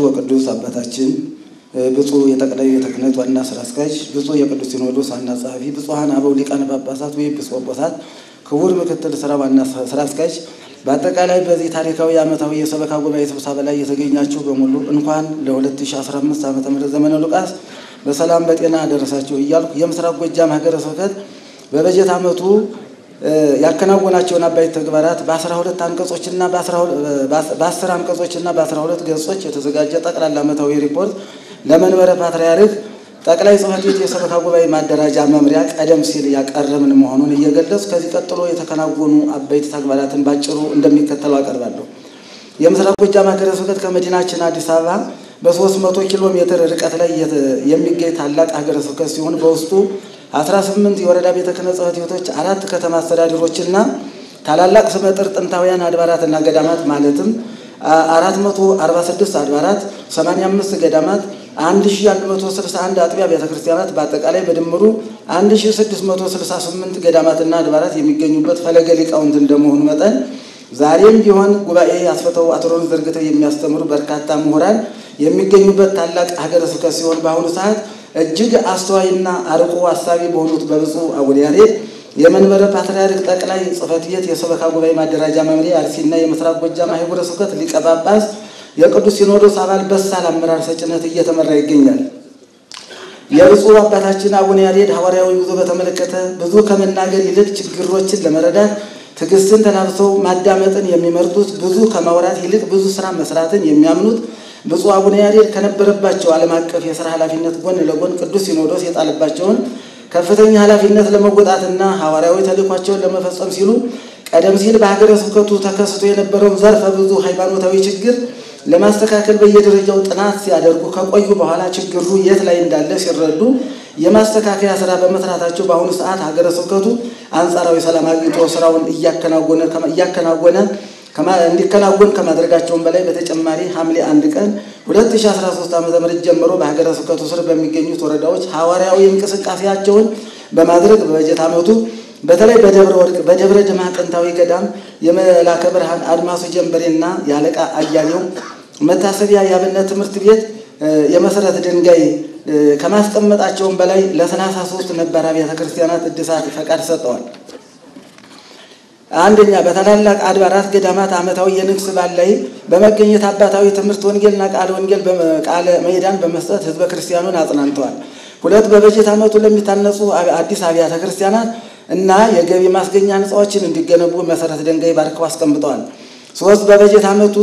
ወቅዱስ አባታችን ብፁዕ የጠቅላይ ቤተ ክህነት ዋና ስራ አስኪያጅ፣ ብፁዕ የቅዱስ ሲኖዶስ ዋና ጸሐፊ፣ ብፁዓን አበው ሊቃነ ጳጳሳት ወይም ኤጲስቆጶሳት፣ ክቡር ምክትል ስራ ዋና ስራ አስኪያጅ፣ በአጠቃላይ በዚህ ታሪካዊ ዓመታዊ የሰበካ ጉባኤ ስብሰባ ላይ የተገኛችሁ በሙሉ እንኳን ለ2015 ዓ ም ዘመነ ሉቃስ በሰላም በጤና አደረሳችሁ እያልኩ የምስራቅ ጎጃም ሀገረ ስብከት በበጀት ዓመቱ ያከናወናቸውን አበይት ተግባራት በ12 አንቀጾችና በ10 አንቀጾችና በ12 ገጾች የተዘጋጀ ጠቅላላ ዓመታዊ ሪፖርት ለመንበረ ፓትርያርክ ጠቅላይ ጽሕፈት ቤት የሰበካ ጉባኤ ማደራጃ መምሪያ ቀደም ሲል ያቀረብን መሆኑን እየገለጽ ከዚህ ቀጥሎ የተከናወኑ አበይት ተግባራትን ባጭሩ እንደሚከተለው አቀርባለሁ። የምስራቅ ጎጃም ሀገረ ስብከት ከመዲናችን አዲስ አበባ በ300 ኪሎ ሜትር ርቀት ላይ የሚገኝ ታላቅ ሀገረ ስብከት ሲሆን በውስጡ 18 የወረዳ ቤተ ክህነት ጽሕፈት ቤቶች፣ አራት ከተማ አስተዳደሮችና ታላላቅ ስመጥር ጥንታውያን አድባራትና ገዳማት ማለትም 446 አድባራት፣ 85 ገዳማት፣ 1161 አጥቢያ ቤተ ክርስቲያናት በአጠቃላይ በድምሩ 1668 ገዳማትና አድባራት የሚገኙበት ፈለገ ሊቃውንት እንደመሆኑ መጠን ዛሬም ቢሆን ጉባኤ አስፈተው አትሮን ዘርግተው የሚያስተምሩ በርካታ ምሁራን የሚገኙበት ታላቅ ሀገረ ስብከት ሲሆን በአሁኑ ሰዓት እጅግ አስተዋይና አርቆ አሳቢ በሆኑት በብፁዕ አቡነ ያሬድ የመንበረ ፓትርያርክ ጠቅላይ ጽሕፈት ቤት የሰበካ ጉባኤ ማደራጃ መምሪያ አርሲና የምስራቅ ጎጃም ሀገረ ስብከት ሊቀ ጳጳስ የቅዱስ ሲኖዶስ አባል በሳል አመራር ሰጭነት እየተመራ ይገኛል። የብፁዕ አባታችን አቡነ ያሬድ ሐዋርያዊ ጉዞ በተመለከተ ብዙ ከመናገር ይልቅ ችግሮችን ለመረዳት ትዕግስትን ተላብሰው ማዳመጥን የሚመርጡት ብዙ ከማውራት ይልቅ ብዙ ስራ መስራትን የሚያምኑት ብፁዕ አቡነ ያሬድ ከነበረባቸው ዓለም አቀፍ የሥራ ኃላፊነት ጎን ለጎን ቅዱስ ሲኖዶስ የጣለባቸውን ከፍተኛ ኃላፊነት ለመወጣትና ሐዋርያዊ ተልእኳቸውን ለመፈጸም ሲሉ ቀደም ሲል በሀገረ ስብከቱ ተከስቶ የነበረውን ዘርፈ ብዙ ሃይማኖታዊ ችግር ለማስተካከል በየደረጃው ጥናት ሲያደርጉ ከቆዩ በኋላ ችግሩ የት ላይ እንዳለ ሲረዱ የማስተካከያ ስራ በመስራታቸው በአሁኑ ሰዓት ሀገረ ስብከቱ አንጻራዊ ሰላም አግኝቶ ስራውን እያከናወነ እንዲከናወን ከማድረጋቸውም በላይ በተጨማሪ ሐምሌ አንድ ቀን 2013 ዓ.ም ጀምሮ በሀገረ ስብከቱ ስር በሚገኙት ወረዳዎች ሐዋርያዊ እንቅስቃሴያቸውን በማድረግ በበጀት ዓመቱ በተለይ በደብረ ወርቅ በደብረ ድማ ጥንታዊ ገዳም የመላከ ብርሃን አድማሱ ጀንበሬና የአለቃ አያሌው መታሰቢያ የአብነት ትምህርት ቤት የመሰረት ድንጋይ ከማስቀመጣቸውም በላይ ለሰላሳ ሶስት ነባር አብያተ ክርስቲያናት እድሳት ፈቃድ ሰጠዋል። አንደኛ በታላላቅ አድባራት ገዳማት ዓመታዊ የንግስ በዓል ላይ በመገኘት አባታዊ ትምህርት ወንጌልና ቃለ ወንጌል ቃለ ምዕዳን በመስጠት ህዝበ ክርስቲያኑን አጽናንተዋል። ሁለት በበጀት ዓመቱ ለሚታነጹ አዲስ አብያተ ክርስቲያናት እና የገቢ ማስገኛ ህንፃዎችን እንዲገነቡ መሰረት ድንጋይ ባርከው አስቀምጠዋል። ሶስት በበጀት ዓመቱ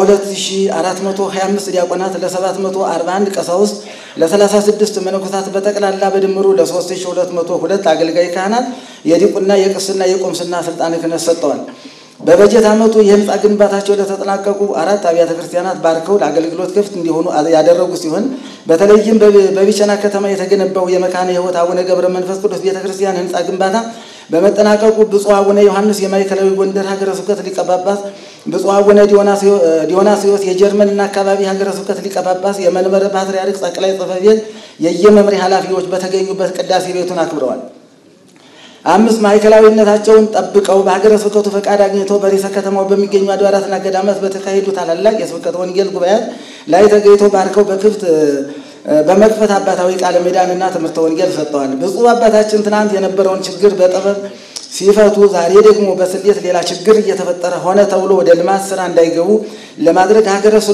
ለ2425 ዲያቆናት፣ ለ741 ቀሳውስት፣ ለ36 መነኮሳት በጠቅላላ በድምሩ ለ3202 አገልጋይ ካህናት የዲቁና የቅስና የቁምስና ስልጣነ ክህነት ሰጥተዋል። በበጀት ዓመቱ የህንፃ ግንባታቸው ለተጠናቀቁ አራት አብያተ ክርስቲያናት ባርከው ለአገልግሎት ክፍት እንዲሆኑ ያደረጉ ሲሆን በተለይም በቢቸና ከተማ የተገነባው የመካነ ሕይወት አቡነ ገብረ መንፈስ ቅዱስ ቤተ ክርስቲያን ህንፃ ግንባታ በመጠናቀቁ ብፁዕ አቡነ ዮሐንስ የማዕከላዊ ጎንደር ሀገረ ስብከት ሊቀ ጳጳስ፣ ብፁዕ አቡነ ዲዮናስዮስ የጀርመንና አካባቢ ሀገረ ስብከት ሊቀ ጳጳስ፣ የመንበረ ፓትርያርክ ጠቅላይ ጽሕፈት ቤት የየመምሪያ ኃላፊዎች በተገኙበት ቅዳሴ ቤቱን አክብረዋል። አምስት ማዕከላዊነታቸውን ጠብቀው በሀገረ ስብከቱ ፈቃድ አግኝተው በርዕሰ ከተማው በሚገኙ አድባራትና ገዳማት በተካሄዱ ታላላቅ የስብከተ ወንጌል ጉባኤያት ላይ ተገኝተው ባርከው በክፍት በመክፈት አባታዊ ቃለ ምዕዳንና ትምህርተ ወንጌል ሰጥተዋል። ብፁዕ አባታችን ትናንት የነበረውን ችግር በጥበብ ሲፈቱ ዛሬ ደግሞ በስሌት ሌላ ችግር እየተፈጠረ ሆነ ተብሎ ወደ ልማት ስራ እንዳይገቡ ለማድረግ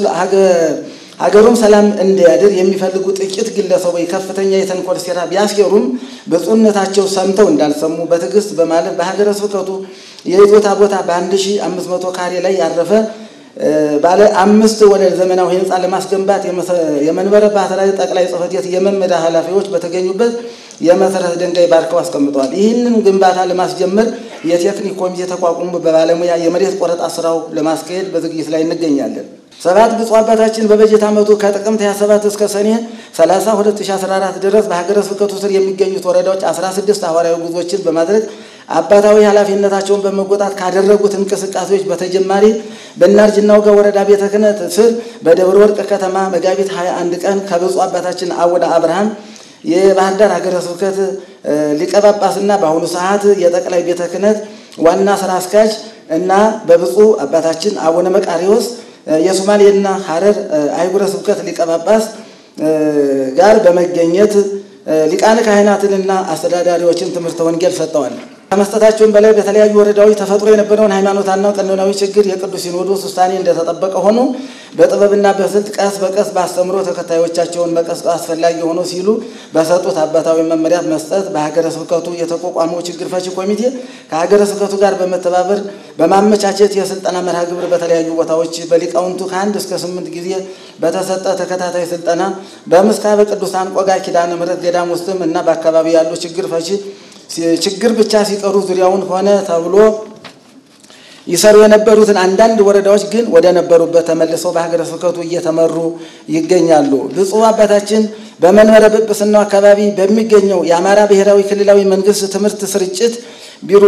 ሀገሩም ሰላም እንዲያድር የሚፈልጉ ጥቂት ግለሰቦች ከፍተኛ የተንኮል ሴራ ቢያስኬሩም ብፁዕነታቸው ሰምተው እንዳልሰሙ በትዕግስት በማለፍ በሀገረ ስብከቱ የይዞታ ቦታ በ1500 ካሬ ላይ ያረፈ ባለ አምስት ወለል ዘመናዊ ህንፃ ለማስገንባት የመንበረ ፓትርያርክ ጠቅላይ ጽሕፈት ቤት የመምሪያ ኃላፊዎች በተገኙበት የመሰረት ድንጋይ ባርከው አስቀምጠዋል። ይህንን ግንባታ ለማስጀመር የቴክኒክ ኮሚቴ ተቋቁሞ በባለሙያ የመሬት ቆረጣ ስራው ለማስካሄድ በዝግጅት ላይ እንገኛለን። ሰባት ብፁዕ አባታችን በበጀት ዓመቱ ከጥቅምት 27 እስከ ሰኔ 30 2014 ድረስ በሀገረ ስብከቱ ስር የሚገኙት ወረዳዎች 16 ሐዋርያዊ ጉዞችን በማድረግ አባታዊ ኃላፊነታቸውን በመወጣት ካደረጉት እንቅስቃሴዎች በተጨማሪ በእናርጅናው ጋር ወረዳ ቤተ ክህነት ስር በደብረ ወርቅ ከተማ መጋቢት 21 ቀን ከብፁዕ አባታችን አቡነ አብርሃም የባህር ዳር ሀገረ ስብከት ሊቀ ጳጳስና በአሁኑ ሰዓት የጠቅላይ ቤተ ክህነት ዋና ስራ አስኪያጅ እና በብፁዕ አባታችን አቡነ መቃሪዎስ የሶማሌና ሀረር አህጉረ ስብከት ሊቀ ጳጳስ ጋር በመገኘት ሊቃነ ካህናትንና አስተዳዳሪዎችን ትምህርተ ወንጌል ሰጥተዋል። ከመስጠታቸውም በላይ በተለያዩ ወረዳዎች ተፈጥሮ የነበረውን ሃይማኖታና ቀኖናዊ ችግር የቅዱስ ሲኖዶስ ውሳኔ እንደተጠበቀ ሆኖ በጥበብና በስልት ቀስ በቀስ በአስተምሮ ተከታዮቻቸውን መቀስቀስ አስፈላጊ ሆኖ ሲሉ በሰጡት አባታዊ መመሪያ መስጠት በሀገረ ስብከቱ የተቋቋመው ችግር ፈቺ ኮሚቴ ከሀገረ ስብከቱ ጋር በመተባበር በማመቻቸት የስልጠና መርሃ ግብር በተለያዩ ቦታዎች በሊቃውንቱ ከአንድ እስከ ስምንት ጊዜ በተሰጠ ተከታታይ ስልጠና በምስካበ ቅዱሳን ቆጋ ኪዳነ ምሕረት ገዳም ውስጥም እና በአካባቢ ያሉ ችግር ፈቺ ችግር ብቻ ሲቀሩ ዙሪያውን ሆነ ተብሎ ይሰሩ የነበሩትን አንዳንድ ወረዳዎች ግን ወደ ነበሩበት ተመልሰው በሀገረ ስብከቱ እየተመሩ ይገኛሉ። ብፁዕ አባታችን በመንበረ ጵጵስናው አካባቢ በሚገኘው የአማራ ብሔራዊ ክልላዊ መንግስት ትምህርት ስርጭት ቢሮ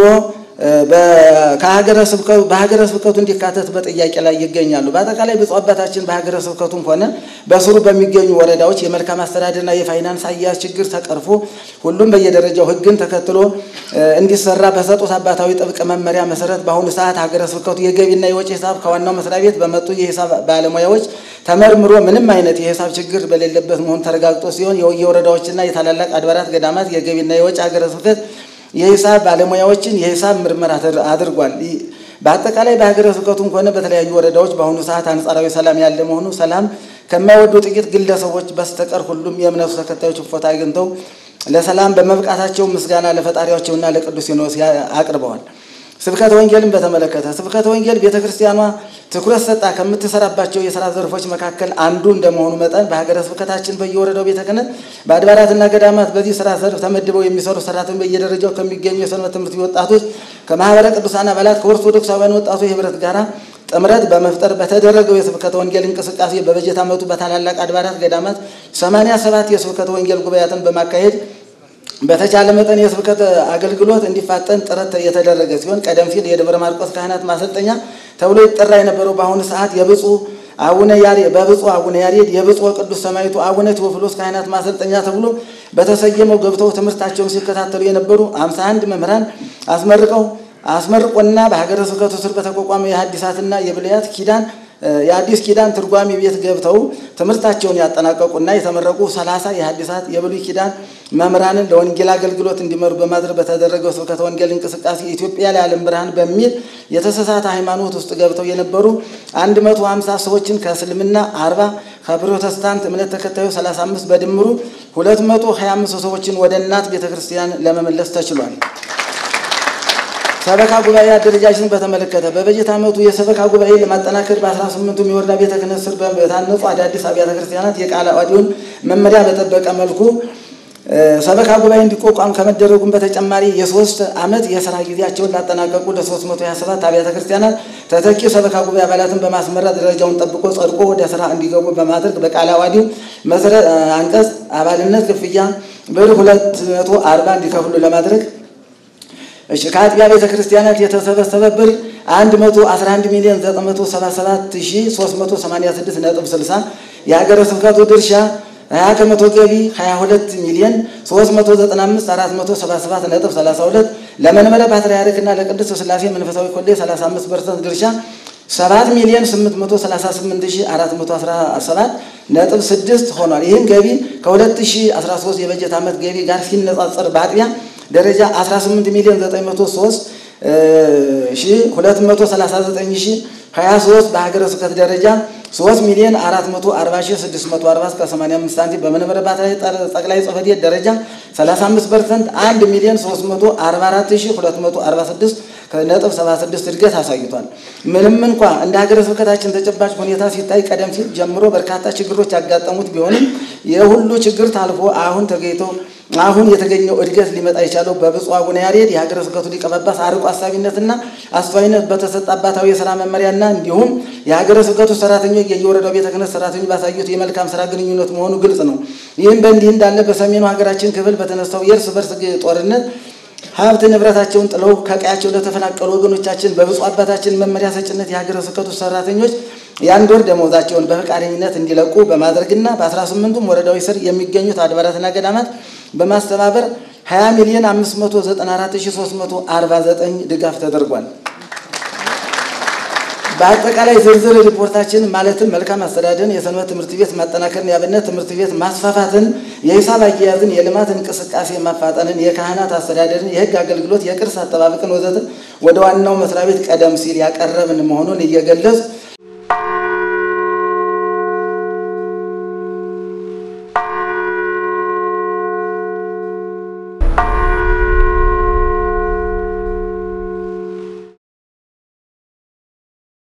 በሀገረ ስብከቱ እንዲካተት በጥያቄ ላይ ይገኛሉ። በአጠቃላይ ብፁዕ አባታችን በሀገረ ስብከቱም ሆነ በስሩ በሚገኙ ወረዳዎች የመልካም አስተዳደርና የፋይናንስ አያያዝ ችግር ተቀርፎ ሁሉም በየደረጃው ሕግን ተከትሎ እንዲሰራ በሰጡት አባታዊ ጥብቅ መመሪያ መሰረት በአሁኑ ሰዓት ሀገረ ስብከቱ የገቢና የወጪ ሂሳብ ከዋናው መስሪያ ቤት በመጡ የሂሳብ ባለሙያዎች ተመርምሮ ምንም አይነት የሂሳብ ችግር በሌለበት መሆኑ ተረጋግጦ ሲሆን የወረዳዎችና የታላላቅ አድባራት ገዳማት የገቢና የወጪ ሀገረ ስብከት የሂሳብ ባለሙያዎችን የሂሳብ ምርመራ አድርጓል። በአጠቃላይ በሀገረ ስብከቱም ሆነ በተለያዩ ወረዳዎች በአሁኑ ሰዓት አንጻራዊ ሰላም ያለ መሆኑ ሰላም ከማይወዱ ጥቂት ግለሰቦች በስተቀር ሁሉም የእምነቱ ተከታዮች እፎታ አግኝተው ለሰላም በመብቃታቸው ምስጋና ለፈጣሪያቸውና ለቅዱስ ሲኖዶስ አቅርበዋል። ስብከተ ወንጌልን በተመለከተ ስብከተ ወንጌል ቤተ ክርስቲያኗ ትኩረት ሰጣ ከምትሰራባቸው የስራ ዘርፎች መካከል አንዱ እንደመሆኑ መጠን በሀገረ ስብከታችን በየወረዳው ቤተ ክህነት በአድባራትና ገዳማት በዚህ ስራ ዘርፍ ተመድበው የሚሰሩ ሰራተኞች በየደረጃው ከሚገኙ የሰንበት ትምህርት ቤት ወጣቶች፣ ከማህበረ ቅዱሳን አባላት፣ ከኦርቶዶክሳውያን ወጣቶች ህብረት ጋራ ጥምረት በመፍጠር በተደረገው የስብከተ ወንጌል እንቅስቃሴ በበጀት ዓመቱ በታላላቅ አድባራት ገዳማት 87 የስብከተ ወንጌል ጉባኤያትን በማካሄድ በተቻለ መጠን የስብከት አገልግሎት እንዲፋጠን ጥረት የተደረገ ሲሆን ቀደም ሲል የደብረ ማርቆስ ካህናት ማሰልጠኛ ተብሎ ይጠራ የነበረው በአሁኑ ሰዓት የብፁዕ አቡነ ያሬድ በብፁዕ አቡነ ያሬድ የብፁዕ ቅዱስ ሰማዕቱ አቡነ ቴዎፍሎስ ካህናት ማሰልጠኛ ተብሎ በተሰየመው ገብተው ትምህርታቸውን ሲከታተሉ የነበሩ 51 መምህራን አስመርቀው አስመርቆና በሀገረ ስብከቱ ስር በተቋቋመው የሐዲሳትና የብሉያት ኪዳን የአዲስ ኪዳን ትርጓሚ ቤት ገብተው ትምህርታቸውን ያጠናቀቁና የተመረቁ ሰላሳ የሐዲሳት የብሉይ ኪዳን መምህራንን ለወንጌል አገልግሎት እንዲመሩ በማድረግ በተደረገው ስብከተ ወንጌል እንቅስቃሴ ኢትዮጵያ ለዓለም ብርሃን በሚል የተሳሳተ ሃይማኖት ውስጥ ገብተው የነበሩ 150 ሰዎችን ከእስልምና 40 ከፕሮቴስታንት እምነት ተከታዮች 35 በድምሩ 225 ሰዎችን ወደ እናት ቤተክርስቲያን ለመመለስ ተችሏል። ሰበካ ጉባኤ አደረጃጀትን በተመለከተ በበጀት ዓመቱ የሰበካ ጉባኤ ለማጠናከር በ18ቱም የወረዳ ቤተ ክህነት ስር በታነጹ አዳዲስ አብያተ ክርስቲያናት የቃለ ዓዋዲውን መመሪያ በጠበቀ መልኩ ሰበካ ጉባኤ እንዲቋቋም ከመደረጉም በተጨማሪ የሶስት ዓመት የስራ ጊዜያቸውን ላጠናቀቁ ለ327 አብያተ ክርስቲያናት ተተኪ ሰበካ ጉባኤ አባላትን በማስመራት ደረጃውን ጠብቆ ጸድቆ ወደ ስራ እንዲገቡ በማድረግ በቃለ ዓዋዲው መሰረት አንቀጽ አባልነት ክፍያ ብር 240 እንዲከፍሉ ለማድረግ እሺ ከአጥቢያ ቤተ ክርስቲያናት የተሰበሰበ ብር 111 ሚሊዮን 977386 ነጥብ 60 የሀገረ ስብከቱ ድርሻ 20 ከመቶ ገቢ 22 ሚሊዮን 395 477 ነጥብ 32 ለመንበረ ፓትርያርክና ለቅድስት ሥላሴ መንፈሳዊ ኮሌጅ 35 ፐርሰንት ድርሻ 7 ሚሊዮን 838417 ነጥብ 6 ሆኗል። ይህም ገቢ ከ2013 የበጀት ዓመት ገቢ ጋር ሲነጻጸር በአጥቢያ ደረጃ 18 ሚሊዮን 903 ሺህ 239 ሺህ 23 በሀገረ ስብከት ደረጃ 3 ሚሊዮን 440 ሺህ 640 እስከ 85 ሳንቲም በመንበረ ፓትርያርክ ጠቅላይ ጽሕፈት ቤት ደረጃ 35 ፐርሰንት 1 ሚሊዮን 344 ሺህ 246 ከነጥብ 76 እድገት አሳይቷል። ምንም እንኳ እንደ ሀገረ ስብከታችን ተጨባጭ ሁኔታ ሲታይ ቀደም ሲል ጀምሮ በርካታ ችግሮች ያጋጠሙት ቢሆንም የሁሉ ችግር ታልፎ አሁን ተገኝቶ አሁን የተገኘው እድገት ሊመጣ የቻለው በብፁዕ አቡነ ያሬድ የሀገረ ስብከቱ ሊቀ ጳጳስ አርቆ አሳቢነትና አስተዋይነት በተሰጠ አባታዊ የስራ መመሪያና እንዲሁም የሀገረ ስብከቱ ሰራተኞች የየወረዳው ቤተ ክህነት ሰራተኞች ባሳዩት የመልካም ስራ ግንኙነት መሆኑ ግልጽ ነው። ይህም በእንዲህ እንዳለ በሰሜኑ ሀገራችን ክፍል በተነሳው የእርስ በርስ ጦርነት ሀብት ንብረታቸውን ጥለው ከቀያቸው ለተፈናቀሉ ወገኖቻችን በብፁዕ አባታችን መመሪያ ሰጭነት የሀገረ ስብከቱ ሰራተኞች የአንድ ወር ደመወዛቸውን በፈቃደኝነት እንዲለቁ በማድረግና በ18ቱም ወረዳዎች ስር የሚገኙት አድባራትና ገዳማት በማስተባበር 20 ሚሊዮን 594349 ድጋፍ ተደርጓል። በአጠቃላይ ዝርዝር ሪፖርታችን ማለትም መልካም አስተዳደርን፣ የሰንበት ትምህርት ቤት ማጠናከርን፣ የአብነት ትምህርት ቤት ማስፋፋትን፣ የሂሳብ አያያዝን፣ የልማት እንቅስቃሴ ማፋጠንን፣ የካህናት አስተዳደርን፣ የሕግ አገልግሎት፣ የቅርስ አጠባበቅን ወዘተ ወደ ዋናው መስሪያ ቤት ቀደም ሲል ያቀረብን መሆኑን እየገለጽ